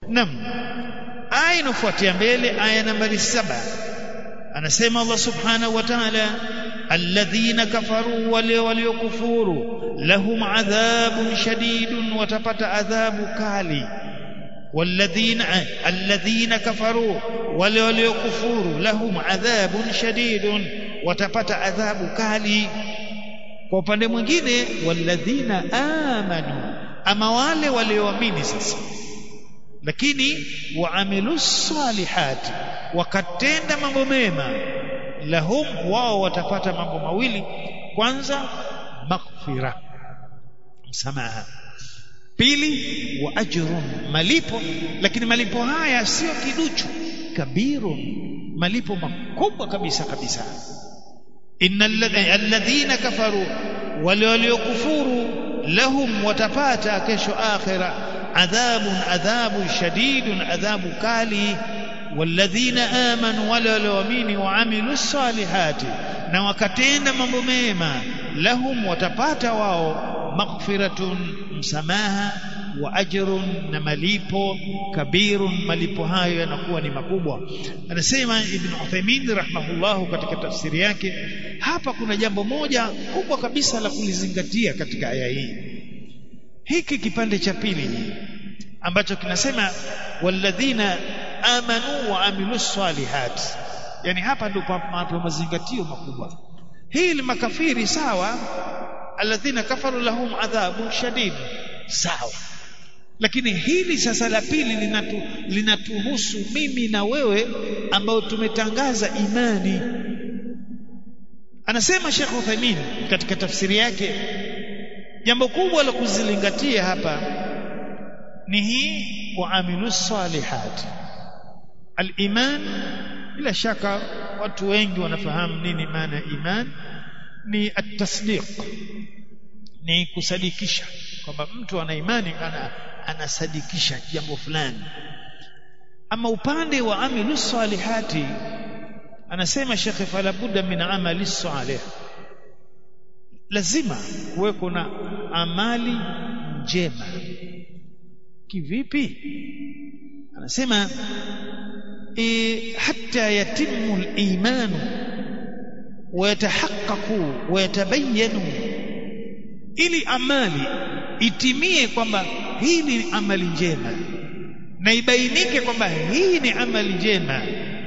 nam aya inafuatia mbele aya nambari saba anasema Allah subhanahu wa ta'ala alladhina kafaru wale waliokufuru lahum adhabun shadidun watapata adhabu kali والذين الذين كفروا wale waliokufuru lahum adhabun shadidun watapata adhabu kali kwa upande mwingine walladhina amanu ama wale walioamini sasa lakini waamilus salihati wakatenda mambo mema lahum wao watapata mambo mawili kwanza maghfira msamaha pili wa ajrun malipo lakini malipo haya sio kiduchu kabirun malipo makubwa kabisa kabisa innal alladhina kafaru wale waliokufuru lahum watapata kesho akhira adhabun adhabu shadidun adhabu kali والذين آمنوا wale walioamini waamilu salihati na wakatenda mambo mema lahum watapata wao maghfiratun msamaha wa ajrun na malipo kabirun malipo hayo yanakuwa ni makubwa anasema ibn Uthaymeen rahimahullahu katika tafsiri yake hapa kuna jambo moja kubwa kabisa la kulizingatia katika aya hii hiki kipande cha pili ambacho kinasema walladhina amanu wa amilus salihat yani hapa ndipo mazingatio makubwa hii makafiri sawa alladhina kafaru lahum adhabun shadid sawa lakini hili sasa la pili linatu, linatuhusu mimi na wewe ambao tumetangaza imani anasema Sheikh Uthaymeen katika tafsiri yake jambo kubwa la kuzilingatia hapa ni hii waamilus salihat al-iman bila shaka watu wengi wanafahamu nini maana ya iman ni at-tasdiq ni kusadikisha kwamba mtu ana imani ana anasadikisha jambo fulani ama upande wa amilu salihati anasema shekhe fala budda min amali salih lazima kuweko na amali njema kivipi anasema e, hatta yatimu al-imanu ويتحققوا ويتبينوا ili amali itimie kwamba hii ni amali njema na ibainike kwamba hii ni amali njema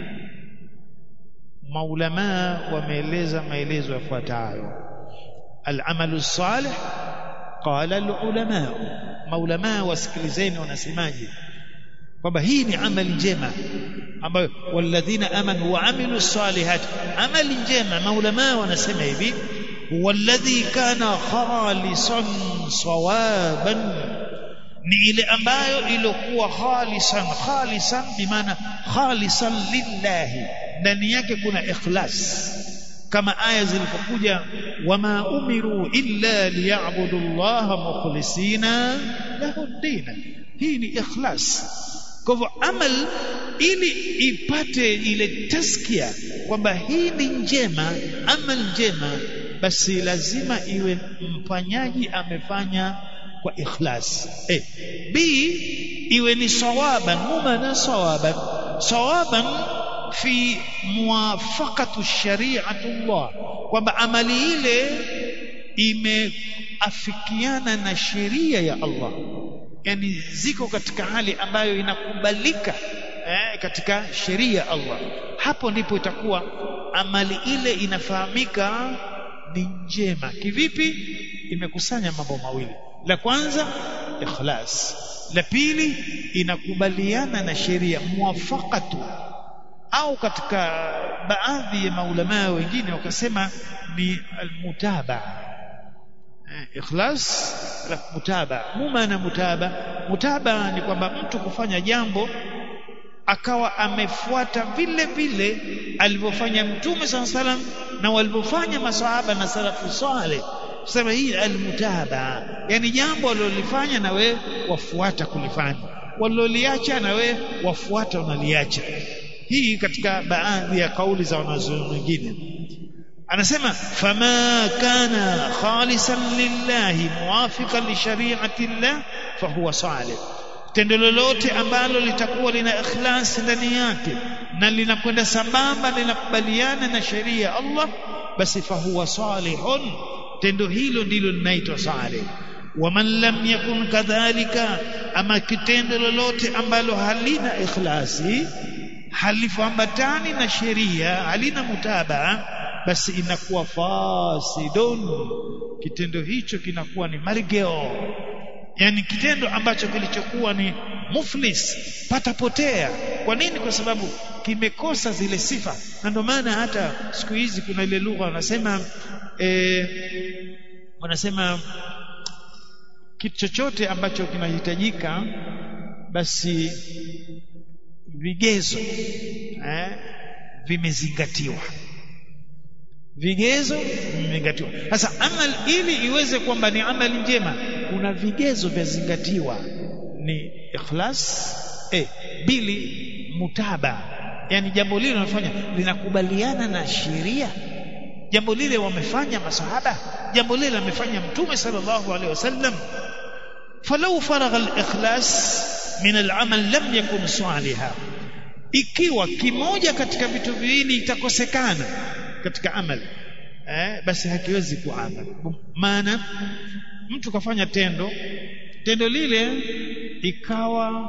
maulama wameeleza maelezo yafuatayo al-amalu salih qala al-ulama maulama wasikilizeni wanasemaje kwamba hii ni amali njema ambayo walladhina amanu wa amilu salihat amali njema maulama wanasema hivi walladhi kana khalisan sawaban ni ile ambayo ilikuwa khalisan khalisan bimaana khalisan lillahi ndani yake kuna ikhlas kama aya zilipokuja wama umiru illa liya'budu allaha mukhlisina lahu ad-din hii ni ikhlas kwa hivyo amal ili ipate ile taskia kwamba hii ni njema amal njema basi lazima iwe mfanyaji amefanya kwa ikhlas eh b iwe ni sawaban mumana sawaban sawaban fi muwafaqatu shari'atullah kwamba amali ile imeafikiana na sheria ya Allah yani ziko katika hali ambayo inakubalika eh, katika sheria ya Allah hapo ndipo itakuwa amali ile inafahamika ni njema kivipi imekusanya mambo mawili la kwanza ikhlas la pili inakubaliana na sheria muwafaqatu au katika baadhi ya maulama wengine wakasema ni almutaba ikhlas la mutaba mumana mutaba mutaba ni kwamba mtu kufanya jambo akawa amefuata vile vile alivyofanya mtume sana salam na walivyofanya masahaba na salafu saleh sema hii almutaba yani jambo walilofanya na we wafuata kulifanya waliloliacha na we wafuata unaliacha hii katika baadhi ya kauli za wanazuoni wengine anasema fama kana khalisan lillahi muwafiqan li shari'ati llah fahuwa salih tendo lolote ambalo litakuwa lina ikhlas ndani yake na linakwenda sambamba linakubaliana na sheria ya Allah basi fahuwa salihun tendo hilo ndilo linaitwa salih waman lam yakun kadhalika ama kitendo lolote ambalo halina ikhlasi halifuambatani na sheria halina mutabaa basi inakuwa fasidun kitendo hicho kinakuwa ni margeo yani kitendo ambacho kilichokuwa ni muflis patapotea kwa nini kwa sababu kimekosa zile sifa na ndio maana hata siku hizi kuna ile lugha wanasema eh, wanasema kitu chochote ambacho kinahitajika basi vigezo eh, vimezingatiwa vigezo vimezingatiwa sasa amal ili iweze kwamba ni amali njema kuna vigezo vyazingatiwa ni ikhlas eh, bili mutaba yani jambo lile linafanya linakubaliana na sheria jambo lile wamefanya masahaba jambo lile amefanya mtume sallallahu alaihi wasallam falau faragha al-ikhlas min al-amal lam yakun saliha ikiwa kimoja katika vitu viwili itakosekana katika amal eh, basi hakiwezi kuwa amal maana mtu kafanya tendo tendo lile ikawa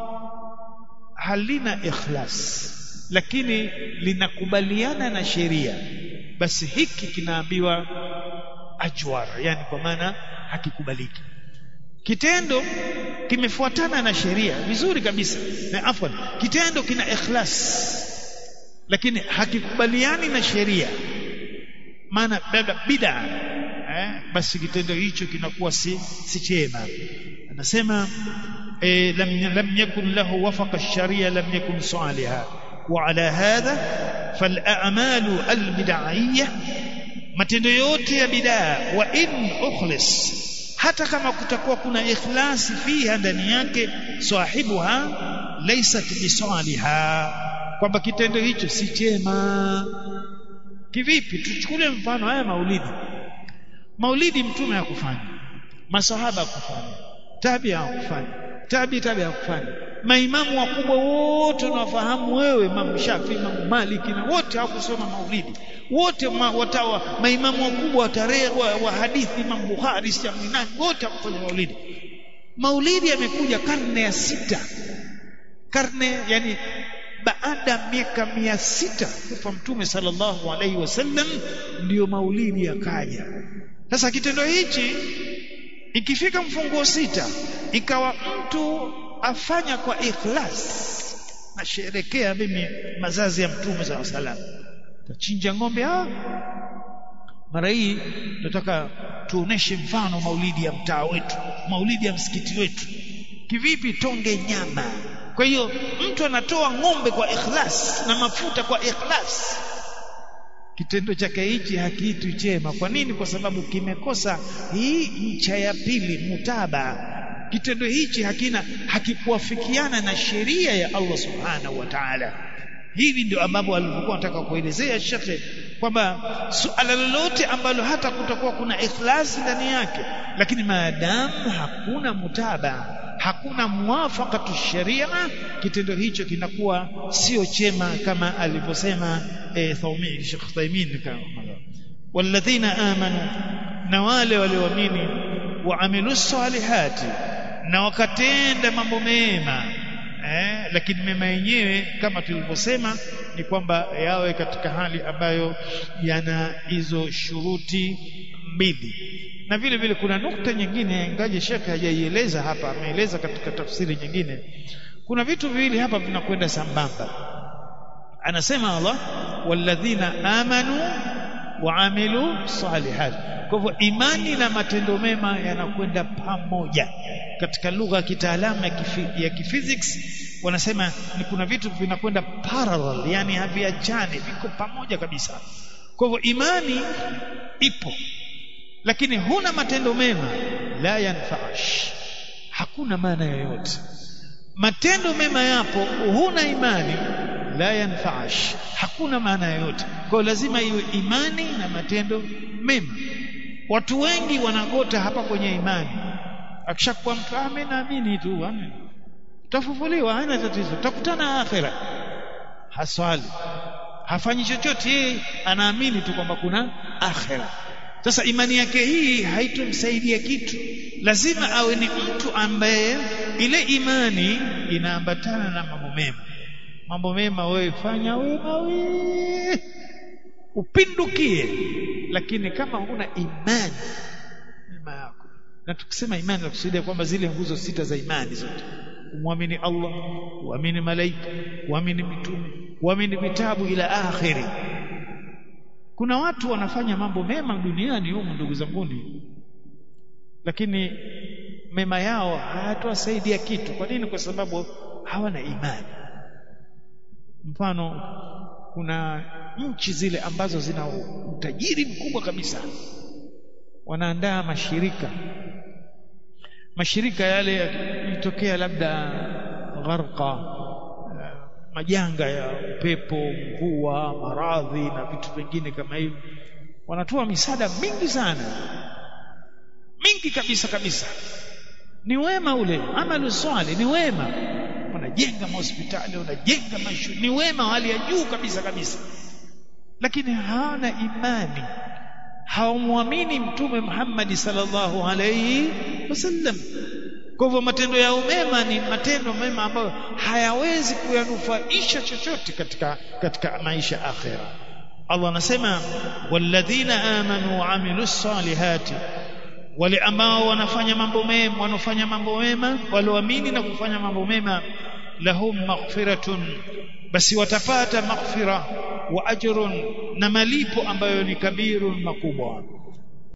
halina ikhlas lakini linakubaliana na sheria basi hiki kinaambiwa ajwar yani kwa maana hakikubaliki kitendo kimefuatana na sheria vizuri kabisa na afwan kitendo kina ikhlas lakini hakikubaliani na sheria maana bid'a eh, basi kitendo hicho kinakuwa si si chema anasema eh, lam lam yakun lahu wafaqa ash-sharia lam yakun saliha wa ala hadha fal a'malu al-bid'iyya matendo yote ya bid'a wa in ukhlis hata kama kutakuwa kuna ikhlasi fiha ndani yake sahibuha laysat bisaliha kwamba kitendo hicho si chema kivipi tuchukulie mfano haya maulidi maulidi mtume hakufanya masahaba hakufanya tabi hakufanya tabi tabi hakufanya maimamu wakubwa wote unawafahamu wewe Imam Shafi Imam Maliki na wote hawakusoma maulidi wote ma, watawa maimamu wakubwa wa tarehe wa, wa hadithi Imam Bukhari Shaminani wote hakufanya maulidi maulidi yamekuja karne ya sita karne yani baada miaka mia sita kufa mtume sallallahu alaihi wasallam ndiyo maulidi yakaja sasa kitendo hichi ikifika mfunguo sita ikawa mtu afanya kwa ikhlas nasherekea mimi mazazi ya mtume sallallahu alaihi wasallam tachinja ng'ombe ah mara hii tunataka tuoneshe mfano maulidi ya mtaa wetu maulidi ya msikiti wetu kivipi tonge nyama kwa hiyo mtu anatoa ng'ombe kwa ikhlas na mafuta kwa ikhlas kitendo chake hichi hakiitwi chema kwa nini kwa sababu kimekosa hii ncha ya pili mutaba kitendo hichi hakina hakikuafikiana na sheria ya Allah subhanahu wa ta'ala hivi ndio ambavyo alivyokuwa anataka kuelezea shekhe kwamba suala lolote ambalo hata kutakuwa kuna ikhlasi ndani yake lakini maadamu hakuna mutaba hakuna muwafaqatu sharia kitendo hicho kinakuwa sio chema kama alivyosema e, Thaumi Sheikh Thaimin walladhina amanu na wale walioamini waamilu salihati na wakatenda mambo mema eh, lakini mema yenyewe kama tulivyosema ni kwamba yawe katika hali ambayo yana hizo shuruti mbili na vile vile kuna nukta nyingine ingaje shekhe hajaieleza hapa ameeleza katika tafsiri nyingine kuna vitu viwili hapa vinakwenda sambamba anasema Allah walladhina amanu waamilu salihat kwa hivyo imani na matendo mema yanakwenda pamoja katika lugha ya kitaalamu ya, kifi, ya kiphysics wanasema ni kuna vitu vinakwenda parallel yani haviachani viko pamoja kabisa kwa hivyo imani ipo lakini huna matendo mema la yanfaash hakuna maana yoyote matendo mema yapo huna imani la yanfaash hakuna maana yoyote kwa lazima iwe imani na matendo mema watu wengi wanagota hapa kwenye imani akishakuwa mtu amen naamini tu amen utafufuliwa haina tatizo utakutana akhira haswali hafanyi chochote yeye anaamini tu kwamba kuna akhira sasa imani yake hii haitomsaidia kitu lazima awe ni mtu ambaye ile imani inaambatana na mambo mema mambo mema wewe fanya wema wewe upindukie lakini kama huna imani mema yako na tukisema imani nakusudia kwamba zile nguzo sita za imani zote kumwamini Allah kuamini malaika kuamini mitume kuamini vitabu ila akhiri kuna watu wanafanya mambo mema duniani humu ndugu zanguni lakini mema yao hayatowasaidia kitu kwa nini kwa sababu hawana imani mfano kuna nchi zile ambazo zina utajiri mkubwa kabisa wanaandaa mashirika mashirika yale yalitokea labda gharqa majanga ya upepo mvua maradhi na vitu vingine kama hivyo wanatoa misaada mingi sana mingi kabisa kabisa ni wema ule amalu swali ni wema wanajenga mahospitali wanajenga mashu ni wema hali ya juu kabisa kabisa lakini hawana imani hawamwamini mtume Muhammad sallallahu alayhi wasallam kwa hivyo matendo yao mema ni matendo mema ambayo hayawezi kuyanufaisha chochote katika katika maisha akhira Allah anasema walladhina amanu wa amilus salihati wale ambao wanafanya mambo mema wanafanya mambo mema walioamini na kufanya mambo mema lahum maghfiratun basi watapata maghfira wa ajrun na malipo ambayo ni kabirun makubwa